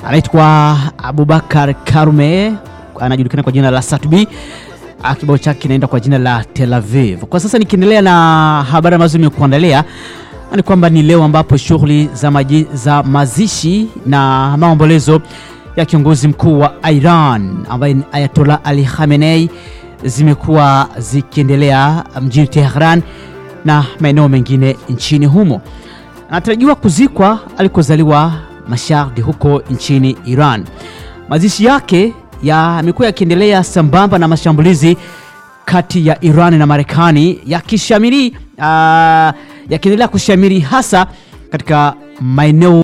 anaitwa Abubakar Karume, anajulikana kwa jina la Satbi. Kibao chake kinaenda kwa jina la Tel Aviv. Kwa sasa nikiendelea na habari ambazo nimekuandalia ni kwamba ni leo ambapo shughuli za, maji, za mazishi na maombolezo ya kiongozi mkuu wa Iran ambaye ni Ayatollah Ali Khamenei zimekuwa zikiendelea mjini Tehran na maeneo mengine nchini humo. Anatarajiwa kuzikwa alikozaliwa Mashhad huko nchini Iran. Mazishi yake yamekuwa yakiendelea sambamba na mashambulizi kati ya Iran na Marekani yakishamiri uh, yakiendelea kushamiri hasa katika maeneo